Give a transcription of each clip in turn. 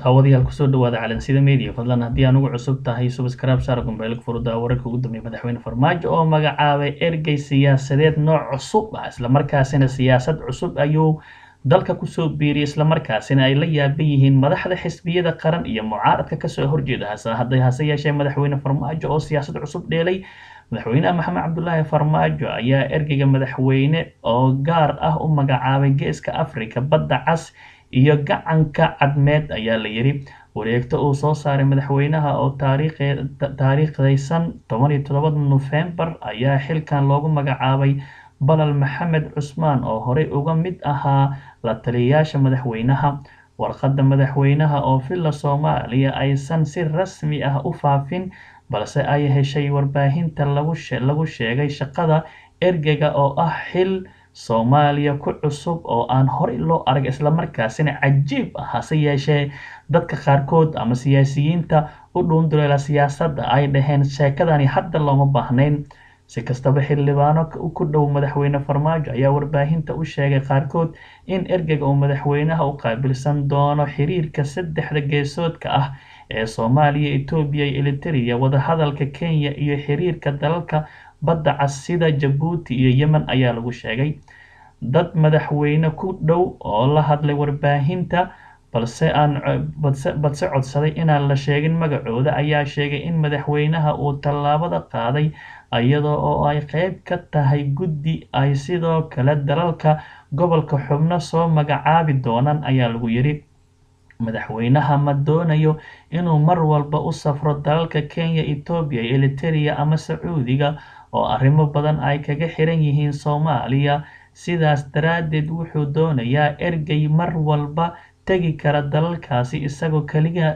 daawadayaal kusoo dhawaada calansida media fadlan haddii aan ugu cusub tahay subscribe saar gombeelka furuda wararka ugu dambeeya madaxweyne farmaajo oo magacaabay ergey siyaasadeed nooc cusub ah islamarkaasina siyaasad cusub ayuu dalka kusoo biiriyay islamarkaasina ay la yaaban yihiin madaxda xisbiyada qaran iyo mucaaradka kasoo horjeeda hadday hase yeeshee madaxweyne farmaajo oo siyaasad cusub dheelay madaxweynaha maxamed cabdulaahi farmaajo ayaa ergeyga madaxweyne oo gaar ah u magacaabay geeska africa badda cas iyo gacanka cadmeed ayaa la yidhi wareegto uu soo saaray madaxweynaha oo taariikhdaysan toban iyo todobada nofembar ayaa xilkan loogu magacaabay balal maxamed cusmaan oo horey uga mid ahaa la taliyayaasha madaxweynaha warqadda madaxweynaha oo villa soomaaliya aysan si rasmi ah u faafin balse ay heshay warbaahinta lagu sheegay shaqada ergeyga oo ah xil soomaaliya ku cusub oo aan horey loo arag islamarkaasina cajiib ah hase yeeshee dadka qaarkood ama siyaasiyiinta u dhuunduleela siyaasadda ay dhaheen sheekadani hadda looma baahnayn si kastaba xildhibaano ku dhow madaxweyne farmaajo ayaa warbaahinta u sheegay qaarkood in ergeyga uu madaxweynaha u qaabilsan doono xiriirka saddexda geesoodka ah ee soomaaliya etoobiya iyo eliteria wadahadalka kenya iyo xiriirka dalalka badda cas sida jabuuti iyo yemen ayaa lagu sheegay dad madaxweyne ku dhow oo la hadlay warbaahinta balse aan badse codsaday inaan la sheegin magacooda ayaa sheegay in madaxweynaha uu tallaabada qaaday iyadoo oo ay qeyb ka tahay guddi ay sidoo kale dalalka gobolka xubno soo magacaabi doonaan ayaa lagu yidhi madaxweynaha ma doonayo inuu mar walba u safro dalalka kenya etoobiya iyo eliteria ama sacuudiga oo arrimo badan ay kaga xiran yihiin soomaaliya sidaas daraaddeed wuxuu doonayaa ergey mar walba tegi kara dalalkaasi isagoo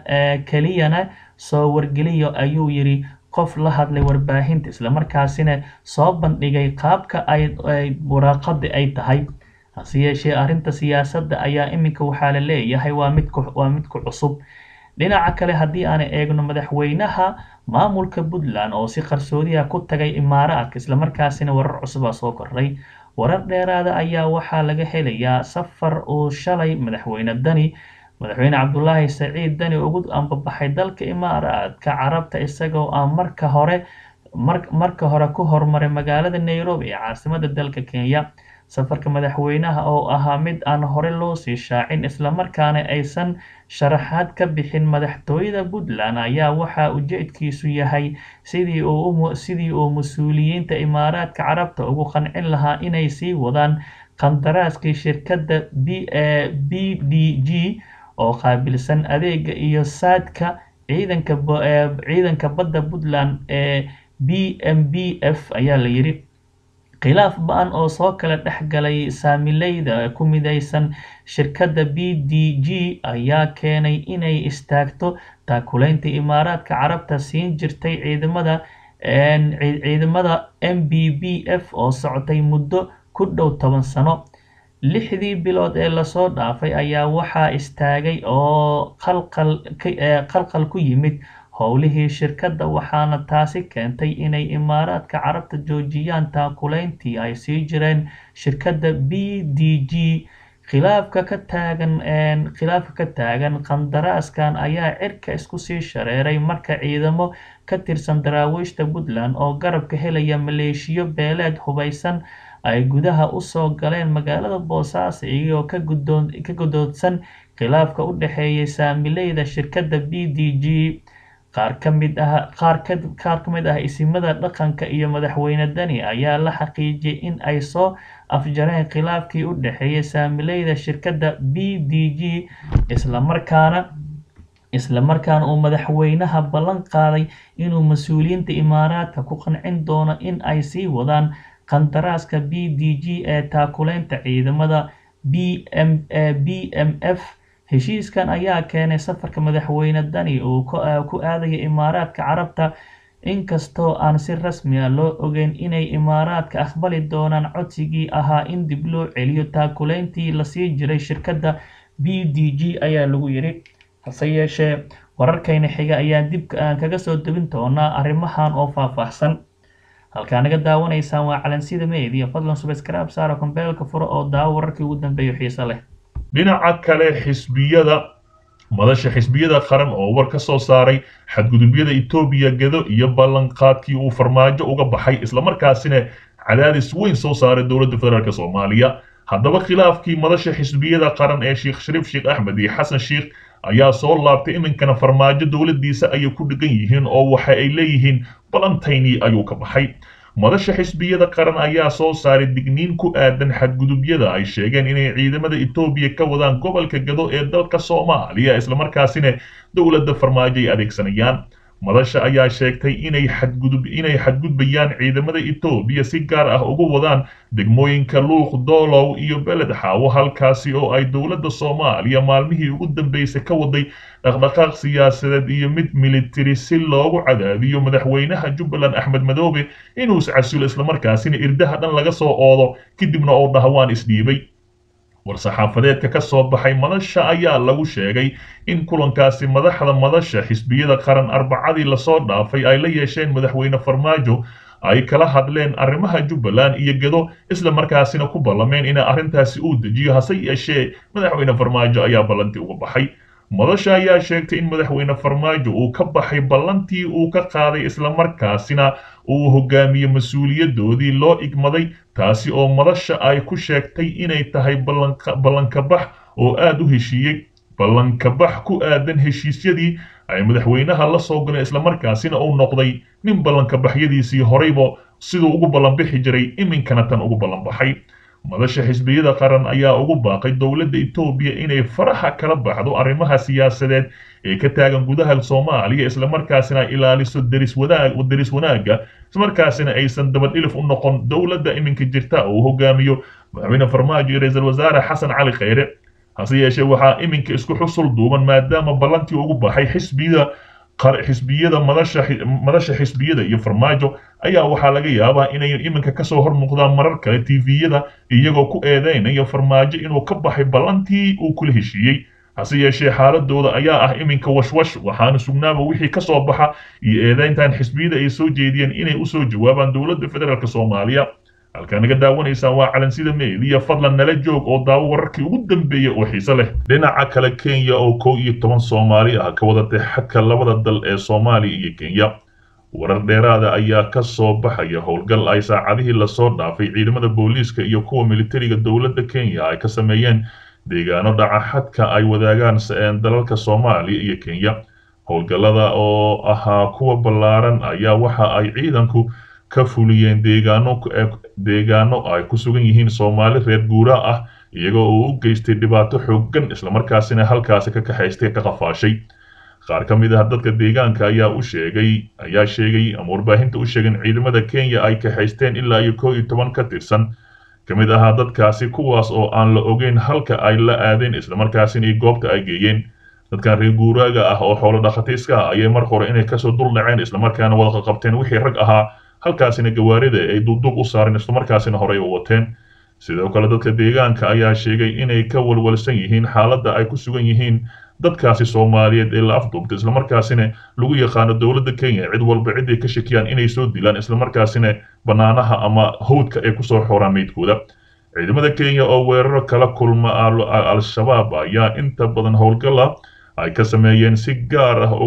keliyana soo wargeliyo ayuu yidhi qof la hadlay warbaahinta islamarkaasina soo bandhigay qaabka ay waraaqada ay tahay hase yeeshee arrinta siyaasadda ayaa iminka waxaa la leeyahay waa mid waa mid ku cusub dhinaca kale haddii aan eegno madaxweynaha maamulka puntland oo si qarsoodiha ku tagay imaaraadka islamarkaasina warar cusubaa soo kordhay warar dheeraada ayaa waxaa laga helayaa safar uu shalay madaxweyne dani madaxweyne cabdulaahi saciid dani ugu ambabaxay dalka imaaraadka carabta isagoo aan marka hore marka hore ku hormaray magaalada nairobi ee caasimada dalka kenya safarka madaxweynaha oo ahaa mid aan hore loo sii shaacin islamarkaana aysan sharaxaad ka bixin madaxtooyada puntland ayaa waxaa ujeedkiisu yahay sidii uu mas-uuliyiinta imaaraadka carabta ugu qancin lahaa inay sii wadaan qandaraaskii shirkadda b d g oo qaabilsan adeega iyo saadka ciidanka badda puntland ee b m b f ayaa la yidhi khilaaf ba-an oo soo kala dhex galay saamileyda ku midaysan shirkadda b d g ayaa keenay inay istaagto taakulaynta imaaraadka carabta siin jirtay ciidamada ciidamada m b b f oo socotay muddo ku dhow toban sano lixdii bilood ee lasoo dhaafay ayaa waxaa istaagay oo qalqal ku yimid howlihii shirkadda waxaana taasi keentay inay imaaraadka carabta joojiyaan taakulayntii ay sii jireen shirkadda b d g khilaafka ka taagan khilaafka ka taagan qandaraaskan ayaa cirka isku sii shareeray marka ciidamo ka tirsan daraawiishta puntland oo garabka helaya maleeshiyo beeleed hubeysan ay gudaha usoo galeen magaalada boosaaso iyagoo ka gudoodsan khilaafka u dhexeeyay saamileyda shirkadda b d g qaar ka mid ah qaar ka mid ah isimada dhaqanka iyo madaxweyne dani ayaa la xaqiijiyay in ay soo afjareen khilaafkii u dhexeeyay saamileyda shirkadda b d g islamarkaana islamarkaana uu madaxweynaha ballan qaaday inuu mas-uuliyiinta imaaraadka ku qancin doono in ay sii wadaan qandaraaska b d g ee taakulaynta ciidamada b m b m f heshiiskan ayaa keenay safarka madaxweyne dani uu ku aadaya imaaraadka carabta inkastoo aan si rasmi ah loo ogeyn inay imaaraadka aqbali doonaan codsigii ahaa in dib loo celiyo taakulayntii lasii jiray shirkadda b d g ayaa lagu yidhi hase yeeshee wararkayna xiga ayaan dib kaga soo debin doonaa arrimahan oo faahfaahsan halkaa naga daawanaysaan waa calansida media fadlan subscribe saara kombeelka furo oo daawo wararkii ugu dambeeyo xiise leh dhinaca kale xisbiyada madasha xisbiyada qaran oo war ka soo saaray xadgudubyada etoobiya gedo iyo ballanqaadkii uu farmaajo uga baxay islamarkaasina cadaadis weyn soo saaray dowladda federaalk soomaaliya haddaba khilaafkii madasha xisbiyada qaran ee sheekh shariif sheekh axmed iyo xasan sheekh ayaa soo laabtay iminkana farmaajo dowladdiisa ayay ku dhigan yihiin oo waxa ay leeyihiin balantayni ayuu ka baxay madasha xisbiyada qaran ayaa soo saaray digniin ku aadan xadgudubyada ay sheegeen inay ciidamada etoobiya ka wadaan gobolka gado ee dalka soomaaliya islamarkaasina dowladda farmaajo ay adeegsanayaan madasha ayaa sheegtay inay xadgudub inay xadgudbayaan ciidamada etoobiya si gaar ah ugu wadaan degmooyinka luuq doolow iyo beled xaawo halkaasi oo ay dowladda soomaaliya maalmihii ugu dambeysay ka waday dhaqdhaqaaq siyaasadeed iyo mid militari si loogu cadaadiyo madaxweynaha jubbaland axmed madoobe inuu iscasulo islamarkaasina irdaha dhan laga soo oodo kadibna oo dhahwaan isdhiibay war-saxaafadeedka ka soo baxay madasha ayaa lagu sheegay in kulankaasi madaxda madasha xisbiyada qaran arbacadii lasoo dhaafay ay la yeesheen madaxweyne farmaajo ay kala hadleen arrimaha jubbaland iyo gedo isla markaasina ku ballameen in arrintaasi uu dejiyo hase yeeshee madaxweyne farmaajo ayaa ballantii uga baxay madasha ayaa sheegtay in madaxweyne farmaajo uu ka baxay ballantii uu ka qaaday islamarkaasina uu hogaamiye mas-uuliyadoodii loo igmaday taasi oo madasha ay ku sheegtay inay tahay ballankabax oo aad u heshiiyey ballankabax ku aadan heshiisyadii ay madaxweynaha la soo galeen islamarkaasina uu noqday nin ballankabaxyadiisii horeyba siduu ugu ballanbixi jiray iminkana tan ugu ballanbaxay madasha xisbiyada qaran ayaa ugu baaqay dowladda etoobiya inay faraxa kala baxdo arrimaha siyaasadeed ee ka taagan gudaha soomaaliya islamarkaasina ay ilaaliso deris wanaag deris wanaagga islamarkaasina aysan dabadhilif u noqon dowladda iminka jirta oo uu hogaamiyo madaxweyne farmaajo iyo ra-iisul wasaare xasan cali khayre hase yeeshee waxaa iminka isku xusul duuban maadaama ballantii ugu baxay xisbiyada xisbiyada madasha madasha xisbiyada iyo farmaajo ayaa waxaa laga yaabaa inay iminka kasoo hor muuqdaan marar kale tviyada iyagoo ku eedeynaya farmaajo inuu ka baxay ballantii uu kula heshiiyey hase yeeshee xaaladooda ayaa ah iminka washwash waxaana sugnaaba wixii kasoo baxa iyo eedeyntan xisbiyada ay soo jeediyeen inay usoo jawaabaan dowladda federaalk soomaaliya halkaa naga daawanaysaan waa calansida meediya fadlan nala joog oo daawo wararkii ugu dambeeya oo xiise leh dhinaca kale kenya oo kow iyo toban soomaali ah ka wadatay xadka labada dal ee soomaaliya iyo kenya warar dheeraada ayaa ka soo baxaya howlgal ay saacadihii lasoo dhaafay ciidamada booliiska iyo kuwa militariga dowladda kenya ay ka sameeyeen deegaano dhaca xadka ay wadaagaan dalalka soomaaliya iyo kenya howlgallada oo ahaa kuwa ballaaran ayaa waxa ay ciidanku ka fuliyeen deegaano deegaano ay ku sugan yihiin soomaali reer guuraa ah iyagoo uu u geystay dhibaato xooggan islamarkaasina halkaasi ka kaxaystay ka qafaashay qaar ka mid ah dadka deegaanka ayaa u sheegay ayaa sheegay ama warbaahinta u sheegay in ciidamada kenya ay kaxaysteen ilaa iyo kow iyo toban ka tirsan ka mid ahaa dadkaasi kuwaas oo aan la ogeyn halka ay la aadeen islamarkaasina iyo goobta ay geeyeen dadkan reer guuraaga ah oo xoolo dhaqatiiska ah ayay mar hore inay kasoo dul dhaceen islamarkaana wada qabteen wixii rag ahaa halkaasina gawaarida ay duubduub u saareen islamarkaasina horey u wateen sidoo kale dadka deegaanka ayaa sheegay inay ka walwalsan yihiin xaaladda ay ku sugan yihiin dadkaasi soomaaliyeed ee la afduubtay islamarkaasina lagu yaqaano dowladda kenya cid walba ciday ka shakiyaan inay soo dilaan islamarkaasina bannaanaha ama hawdka ay kusoo xooraan meydkooda ciidamada kenya oo weeraro kala kulma al-shabaab ayaa inta badan howlgala ay ka sameeyeen si gaar ah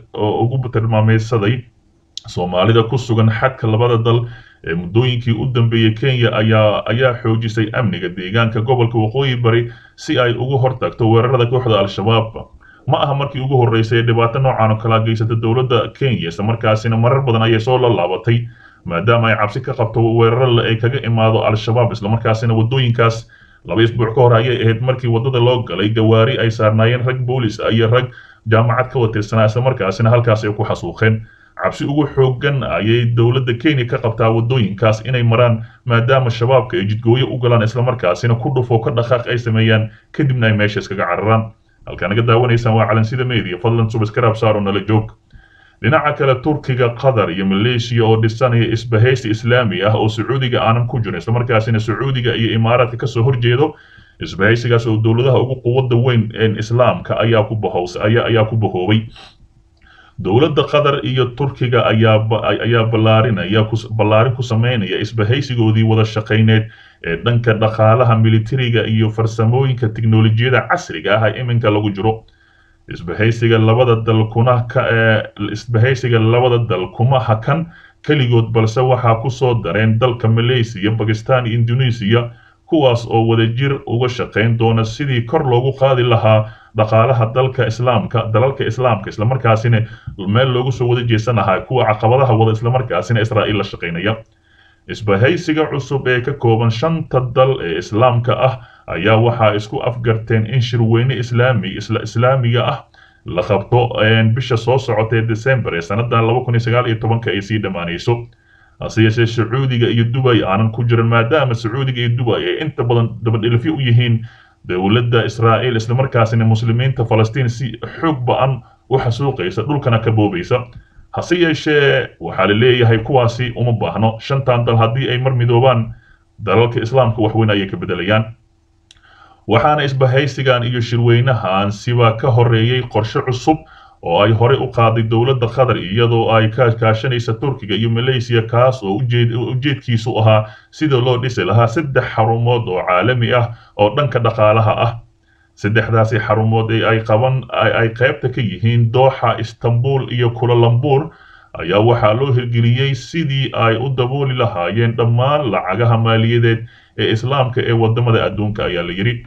ugu tilmaameysaday soomaalida ku sugan xadka labada dal ee muddooyinkii u dambeeyey kenya ayaa ayaa xoojisay amniga deegaanka gobolka waqooyi bari si ay uga hortagto weerarada kooxda al-shabaab ma aha markii ugu horreysay ee dhibaato noocan oo kala geysata dowladda kenya islamarkaasina marar badan ayay soo lallaabatay maadaama ay cabsi ka qabto weeraro ay kaga imaado al-shabaab islamarkaasina waddooyinkaas laba isbuuc ka hor ayay ahayd markii waddada loo galay gawaari ay saarnaayeen rag boolis iyo rag jaamacad ka watirsanaa islamarkaasina halkaas ay ku xasuuqeen cabsi ugu xooggan ayay dowladda kenya ka qabtaa waddooyinkaas inay maraan maadaama shabaabka ay jidgooyo u galaan islamarkaasina ku dhufoo ka dhaqaaq ay sameeyaan kadibna ay meesha iskaga cararaan halkaa naga daawanaysaan waa calansida media fadlan subscribe saaro nala joog dhinaca kale turkiga qatar iyo maleeshiya oo dhisanaya isbahaysi islaami ah oo sacuudiga aanan ku jirin islamarkaasina sacuudiga iyo imaaraadka kasoo horjeedo isbahaysigaas oo dowladaha ugu quwadda weyn ee islaamka ayaa ku bahows ayaa ku bahoobay dowladda qatar iyo turkiga ayaa ayaa ballaarinaya ballaarin ku sameynaya isbahaysigoodii wada shaqayneed ee dhanka dhaqaalaha militariga iyo farsamooyinka tiknolojiyada casriga ah ee iminka lagu jiro isbahaysiga labada dal kuna ka isbahaysiga labada dal kuma hakan keligood balse waxaa ku soo dareen dalka malaysiya bakistan iyo indoneesiya kuwaas oo wadajir uga shaqayn doona sidii kor loogu qaadi lahaa dhaqaalaha dalka islaamka dalalka islaamka islamarkaasina meel loogu soo wada jeesan lahaa kuwa caqabadaha wada islamarkaasina israa'iil la shaqaynaya isbahaysiga cusub ee ka kooban shanta dal ee islaamka ah ayaa waxaa isku afgarteen in shirweyne islaami isla islaamiga ah la qabto bisha soo socota ee december ee sannadan laba kun iyo sagaal iyo tobanka ay sii dhammaanayso hase yeeshee sacuudiga iyo dubay aanan ku jirin maadaama sacuudiga iyo dubay ay inta badan dabadhilifyo u yihiin dowladda israa'iil islamarkaasina muslimiinta falastiin si xoog ba-an u xasuuqaysa dhulkana ka boobaysa hase yeeshee waxaa la leeyahay kuwaasi uma baahno shantan dal haddii ay mar midoobaan dalalka islaamka waxweyn ayay ka bedelayaan waxaana isbahaysigan iyo shirweynahan siba ka horeeyey qorshe cusub oo ay horey u qaaday dowladda qatar iyadoo ay ka kaashanaysa turkiga iyo malaysiya kaas oo ujeedkiisu ahaa sida loo dhisi lahaa saddex xarumood oo caalami ah oo dhanka dhaqaalaha ah saddexdaasi xarumood ee ay qaban ay qaybta ka yihiin dooxa istanbul iyo kulalambur ayaa waxaa loo hirgeliyey sidii ay u dabooli lahaayeen dhammaan lacagaha maaliyadeed ee islaamka ee wadamada adduunka ayaa la yidhi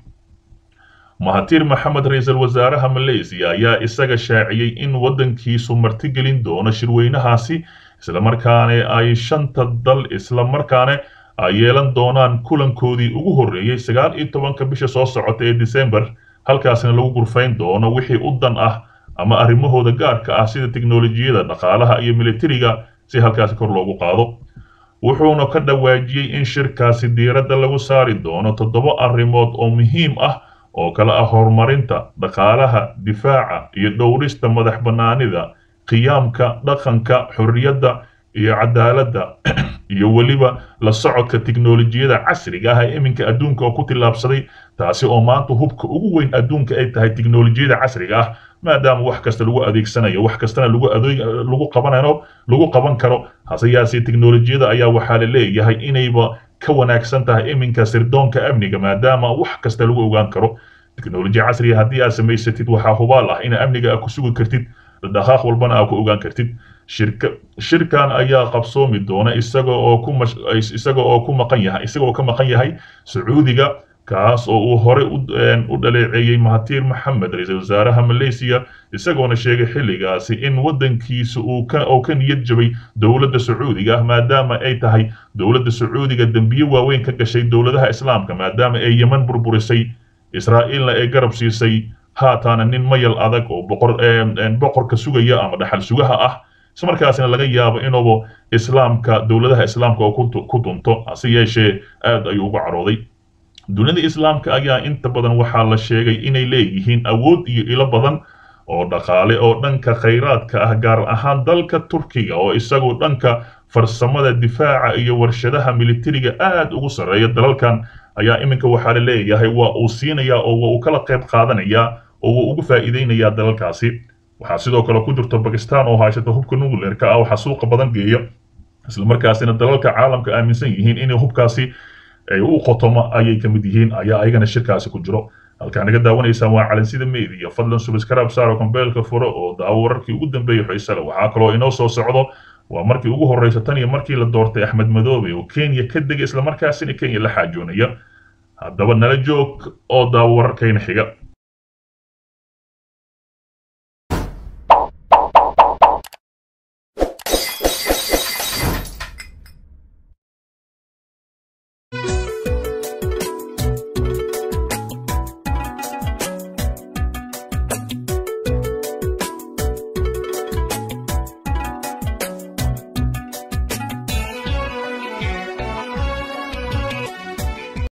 mahatir maxamed ra-iisul wasaaraha malaysiya ayaa isaga shaaciyey in waddankiisu martigelin doono shirweynahaasi islamarkaana ay shanta dal islamarkaana ay yeelan doonaan kulankoodii ugu horreeyey sagaal iyo tobanka bisha soo socota ee december halkaasina lagu gurfayn doono wixii u dan ah ama arrimahooda gaarka ah sida teknolojiyada dhaqaalaha iyo militariga si halkaasi kor loogu qaado wuxuuna ka dhawaajiyey in shirkaasi diiradda lagu saari doono toddoba arrimood oo muhiim ah oo kale ah horumarinta dhaqaalaha difaaca iyo dhowrista madax bannaanida qiyaamka dhaqanka xorriyadda iyo cadaaladda iyo weliba la socodka tiknolojiyada casriga ah ee iminka adduunka oo ku tillaabsaday taasi oo maanta hubka ugu weyn adduunka ay tahay tiknolojiyada casriga ah maadaama wax kasta lagu adeegsanayo wax kastana lagu adeeg lagu qabanayo lagu qaban karo hase yaasee tiknolojiyada ayaa waxaa la leeyahay inayba ka wanaagsan tahay iminka sirdoonka amniga maadaama wax kasta lagu ogaan karo teknolojiya casriga haddii aad samaysatid waxaa hubaal ah in amniga aad ku sugi kartid dhaqaaq walbana aad ku ogaan kartid shirka shirkan ayaa qabsoomi doona isaga oo ku isaga oo ku maqan yahay isaga oo ka maqan yahay sacuudiga kaas oo uu horey u dhaleeceeyey mahatir maxamed ra-iisul wasaaraha malaysiya isagoona sheegay xilligaasi in waddankiisa uu ka oo ka niyad jabay dowladda sacuudiga ah maadaama ay tahay dowladda sacuudiga dembiye waaweyn ka gashay dowladaha islaamka maadaama ay yeman burburisay israa'iilna ay garab siisay haataana nin mayal adag oo boqor boqorka sugaya ama dhaxal sugaha ah islamarkaasina laga yaabo inuuba islaamka dowladaha islaamka oo ku dunto hase yeeshee aad ayuu uga carooday dunida islaamka ayaa inta badan waxaa la sheegay inay leeyihiin awood iyo ilo badan oo dhaqaale oo dhanka khayraadka ah gaar ahaan dalka turkiga oo isagu dhanka farsamada difaaca iyo warshadaha militariga aad ugu sarreeya dalalkan ayaa iminka waxaa la leeyahay waa uu siinayaa oo waa uu kala qayb qaadanayaa oo wuu ugu faa'iideynayaa dalalkaasi waxaa sidoo kale ku jirta bakistan oo haysata hubka nucleerka ah waxaa suuqa badan geeya islamarkaasina dalalka caalamka aaminsan yihiin inay hubkaasi ay u qotomo ayay ka mid yihiin ayaa ayagana shirkaasi ku jiro halkaa naga daawanaysaan waa calansida media fadlan subscribe saaro kombeelka furo oo daawo wararkii ugu dambeeyay xiisale waxaa kaloo inoo soo socdo waa markii ugu horreysa tan iyo markii la doortay axmed madoobe oo kenya ka degay islamarkaasina kenya la xaajoonaya haddaba nala joog oo daawo wararkayna xiga